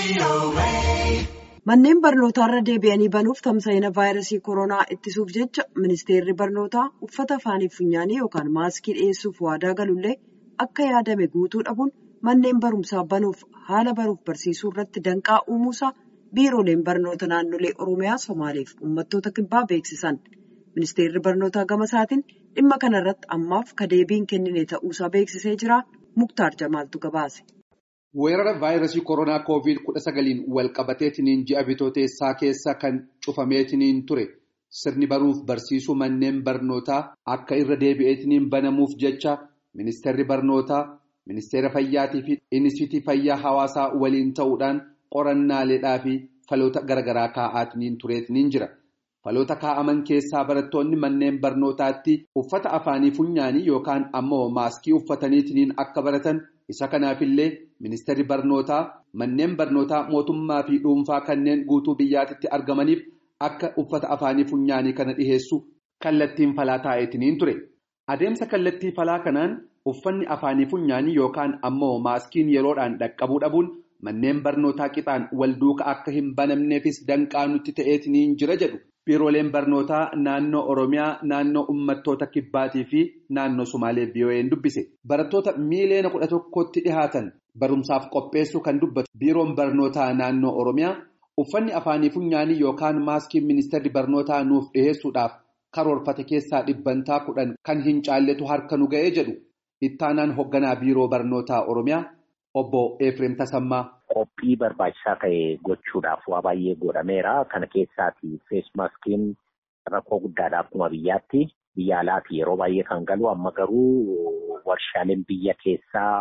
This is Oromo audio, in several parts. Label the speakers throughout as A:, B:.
A: Manneen barnootaarra deebi'anii banuuf tamsa'ina vaayirasii koronaa ittisuuf jecha ministeerri barnootaa uffata afaanii funyaanii yookaan maaskii dhiyeessuuf waadaa galullee akka yaadame guutuu dhabuun manneen barumsaa banuuf haala baruuf barsiisuu irratti danqaa uumuusaa biirooleen barnoota naannolee oromiyaa somaaleef uummattoota kibbaa beeksisan. Ministeerri barnootaa gama isaatiin dhimma kanarratti ammaaf ka deebiin kennine ta'uusaa beeksisee jira. Muktaar Jamaaltu gabaase.
B: Weerara vaayirasii koronaa koovid kudha sagaliin walqabateetiniin ji'a bitooteessaa keessa kan cufameetiniin ture sirni baruuf barsiisuu manneen barnootaa akka irra deebi'eetiniin banamuuf jecha ministeerri barnootaa ministeera fayyaatii fi inistitii fayyaa hawaasaa waliin ta'uudhaan qorannaaleedhaa fi faloota garaagaraa kaa'aatiniin tureetiniin jira. Faloota kaa'aman keessaa barattoonni manneen barnootaatti uffata afaanii funyaanii yookaan ammoo maaskii uffataniitiniin akka baratan. Isa kanaafillee ministeerri barnootaa manneen barnootaa mootummaa fi dhuunfaa kanneen guutuu biyyaatitti argamaniif akka uffata afaanii funyaanii kana dhiheessu kallattiin falaa taa'eetiniin ture. Adeemsa kallattii falaa kanaan uffanni afaanii funyaanii yookaan ammoo maaskiin yeroodhaan dhaqqabuu dhabuun manneen barnootaa qixaan wal duuka akka hin banamneefis danqaa nutti ta'eetiniin jira jedhu. Biirooleen barnootaa naannoo Oromiyaa, naannoo uummattoota Kibbaatii fi naannoo Sumaalee VOA'n dubbise. Barattoota miiliyoona kudha tokkotti dhihaatan barumsaaf qopheessuu kan dubbatu biiroon barnootaa naannoo Oromiyaa uffanni afaanii funyaanii yookaan maaskiin ministeerri barnootaa nuuf dhiheessuudhaaf karoorfate keessaa dhibbantaa kudhan kan hin caalletu harka nu ga'ee jedhu ittaanaan hoogganaa biiroo barnootaa Oromiyaa obbo Efreem Tasammaa.
C: Qophii barbaachisaa ta'e gochuudhaaf waa baay'ee godhameera. Kana keessaati feesmaaskiin rakkoo guddaadha akkuma biyyaatti. Biyya alaati yeroo baay'ee kan galu amma garuu warshaaleen biyya keessaa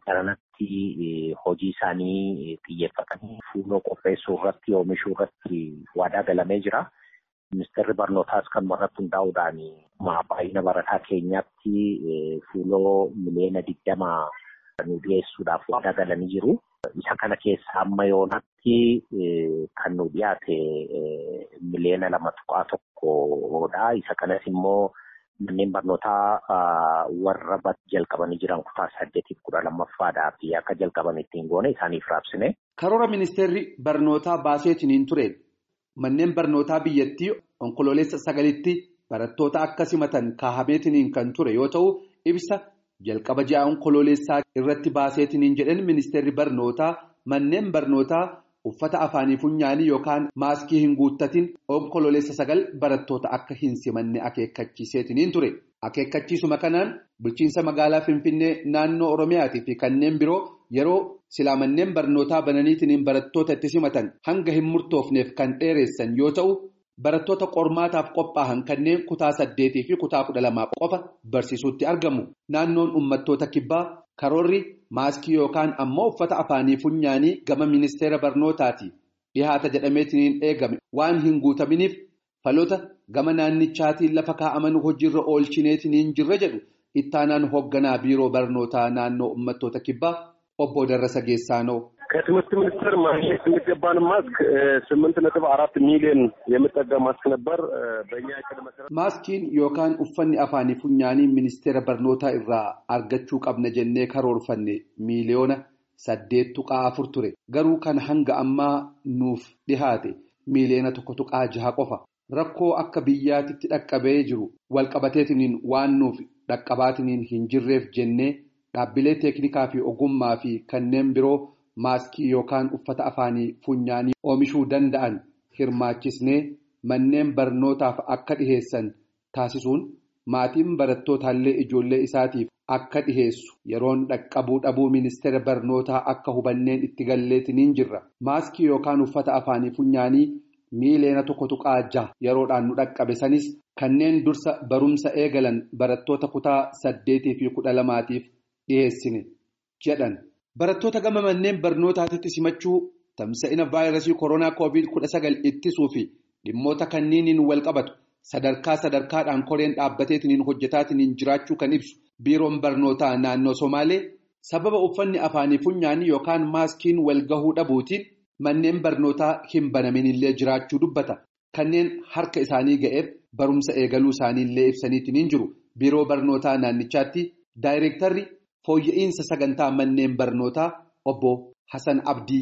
C: garanatti hojii isaanii xiyyeeffatanii fuuloo qopheessuu irratti oomishuu irratti waadaa galamee jira. Ministeerri barnootaas kan irratti hundaa'uudhaan baay'ina barataa keenyaatti fuuloo miliyoona digdama nu dhiyeessuudhaaf waadaa galanii jiru. Isa kana keessa amma yoonatti kan nu dhiyaate miliyoona lama tuqaa tokkodha. Isa kanas immoo manneen barnootaa warra jalqabanii jiran kutaa saddeetiif kudha lammaffaadhaa fi akka jalqaban ittiin goone isaaniif raabsine.
B: Karoora ministeerri barnootaa baaseetiniin ture manneen barnootaa biyyattii onkoloolessa sagalitti barattoota akka simatan kaahameetiniin kan ture yoo ta'u ibsa. Jalqaba ji'a onkoloolessaa irratti baaseetiniin jedhan ministeerri barnootaa manneen barnootaa uffata afaanii funyaanii yookaan maaskii hin guuttatin onkoloolessa sagal barattoota akka hin simanne akeekkachiiseetiniin ture. Akeekkachiisuma kanaan bulchiinsa magaalaa Finfinnee naannoo Oromiyaatii fi kanneen biroo yeroo silaa manneen barnootaa bananiitiniin barattoota itti simatan hanga hin murtoofneef kan dheeressan yoo ta'u. Barattoota qormaataaf qophaa'an kanneen kutaa saddeetii fi kutaa kudha lamaa qofa barsiisuutti argamu. Naannoon uummattoota kibbaa karoorri maaskii yookaan ammoo uffata afaanii funyaanii gama ministeera barnootaati dhihaata jedhameetiniin eegame waan hin guutaminiif faloota gama naannichaatiin lafa kaa'aman hojiirra oolchineetiniin jirra jedhu ittaanaan hoogganaa biiroo barnootaa naannoo uummattoota kibbaa obbo Darrasa Geessaanoo.
D: ከትምህርት ሚኒስቴር ማግኘት የሚገባን ማስክ ስምንት ነጥብ አራት ሚሊዮን የሚጠጋ ማስክ ነበር። በእኛ እቅድ መሰረት
B: ማስኪን ዮካን ኡፈኒ አፋኒ ፉኛኒ ሚኒስቴረ በርኖታ ኢራ አርገቹ ቀብነ ጀኔ ከሮርፈኔ ሚሊዮነ ሰዴት ቱቃ አፉር ቱሬ ገሩ ከን ሀንገ አማ ኑፍ ዲሃቴ ሚሊዮነ ቶኮ ቱቃ ጅሃ ቆፋ rakkoo akka biyyaatitti dhaqqabee jiru walqabateetiniin waan nuuf dhaqqabaatiniin hin jirreef jennee dhaabbilee teeknikaa fi ogummaa fi kanneen biroo maaskii yookaan uffata afaanii funyaanii oomishuu danda'an hirmaachisnee manneen barnootaaf akka dhiheessan taasisuun maatiin barattootallee ijoollee isaatiif akka dhiheessu yeroon dhaqqabuu dhabuu ministeera barnootaa akka hubanneen itti galleetiniin jirra maaskii yookaan uffata afaanii funyaanii miiliyoona tokko tuqaa jaha yeroodhaan nu dhaqqabe sanis kanneen dursa barumsa eegalan barattoota kutaa saddeetii fi kudha lamaatiif dhiheessine jedhan. Barattoota gama manneen barnootaatitti simachuu tamsa'ina vaayirasii koronaa koovid kudha sagal ittisuu fi dhimmoota kanniiniin wal qabatu sadarkaa sadarkaadhaan koreen dhaabbateetiniin hojjetaatiniin jiraachuu kan ibsu biiroon barnootaa naannoo Somaalee sababa uffanni afaanii funyaanii yookaan maaskiin wal gahuu dhabuutiin manneen barnootaa hin banaminillee jiraachuu dubbata. Kanneen harka isaanii ga'eef barumsa eegaluu isaaniillee ibsaniitiin jiru. Biiroo barnootaa naannichaatti daayireektarri fooyya'insa sagantaa manneen barnootaa obbo Hasan Abdii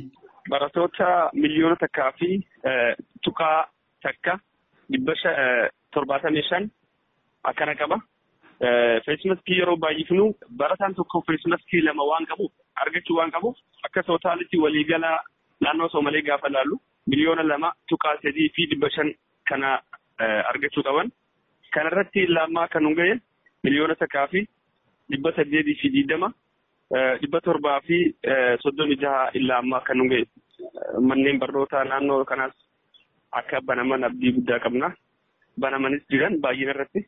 E: barattoota miliyoona takkaa fi tuqaa takka dhibba torbaatamii shan akkana qaba. Feesmaskii yeroo baay'ifnu barataan tokko feesmaskii lama waan qabuuf argachuu waan qabuuf akka tootaalitti waliigala naannoo Soomalee gaafa laallu miliyoona lama tuqaa sadii fi dhibba shan kana argachuu qaban. Kanarratti lammaa kan nu ga'e miliyoona takkaa fi dhibba saddeetii fi digdama dhibba torbaa fi soddomii jaha illaa ammaa kan nu ga'e. Manneen barnootaa naannoo kanaas akka banaman abdii guddaa qabna. Banamanis jiran baay'ina irratti.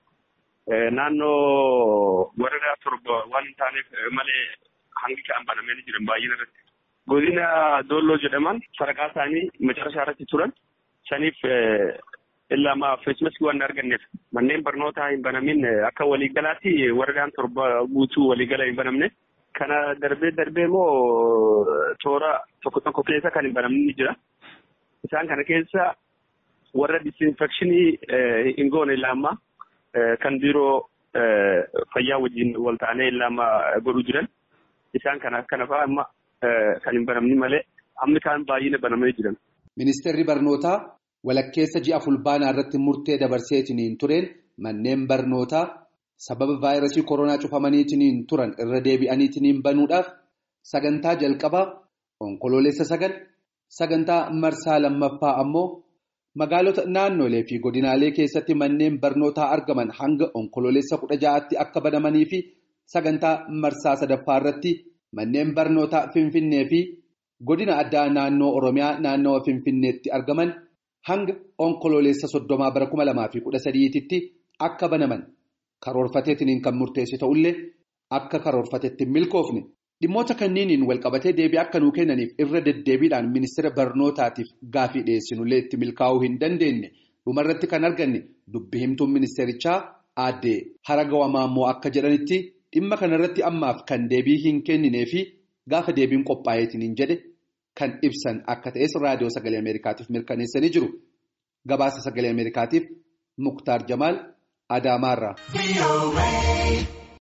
E: Naannoo waradaa torba waan hin taaneef malee hangi ka'an banamanii jiran baay'ina irratti. Godina Doolloo jedhaman sadarkaa isaanii macarashaa irratti turan saniif illaa feesmaskii waan arganneef manneen barnootaa hin banamin akka waliigalaatti waradaan torba guutuu waliigala hin banamne. Kana darbee darbee immoo toora tokko tokko keessa kan hin banamne jira. Isaan kana keessa warra disinfekshinii hin goone illaa ammaa kan biiroo fayyaa wajjin wal ta'anii illaa godhuu jiran isaan kana kana fa'aa amma kan hin banamne malee hammi kaan baay'ina banamanii jiran.
B: Ministeerri barnootaa walakkeessa ji'a fulbaanaa irratti murtee dabarseetiniin tureen manneen barnootaa sababa vaayirasii koronaa cufamaniitiniin turan irra deebi'aniitiniin banuudhaaf sagantaa jalqabaa onkoloolessa sagal sagantaa marsaa lammaffaa ammoo. Magaalota naannolee fi godinaalee keessatti manneen barnootaa argaman hanga onkoloolessa kudha ja'aatti akka banamanii fi sagantaa marsaa sadaffaa irratti manneen barnootaa Finfinnee fi godina addaa naannoo Oromiyaa naannawa Finfinneetti argaman hanga onkoloolessa soddomaa bara kuma lamaa fi kudha sadiititti akka banaman karoorfateetiin kan murteessu ta'ullee akka karoorfateetti milkoofne. Dhimmoota kanniiniin walqabatee deebii akka nuu kennaniif irra deddeebiidhaan ministeera barnootaatiif gaafii dhiyeessinullee itti milkaa'uu hin dandeenye dhumarratti kan arganne dubbi himtuun ministeerichaa aaddee haragawamaa immoo akka jedhanitti dhimma kanarratti ammaaf kan deebii hin kenninee fi gaafa deebiin qophaa'eetiin jedhe kan ibsan akka ta'es raadiyoo sagalee ameerikaatiif mirkaneessanii jiru gabaasa sagalee ameerikaatiif muktaar jamaal adaamaarraa.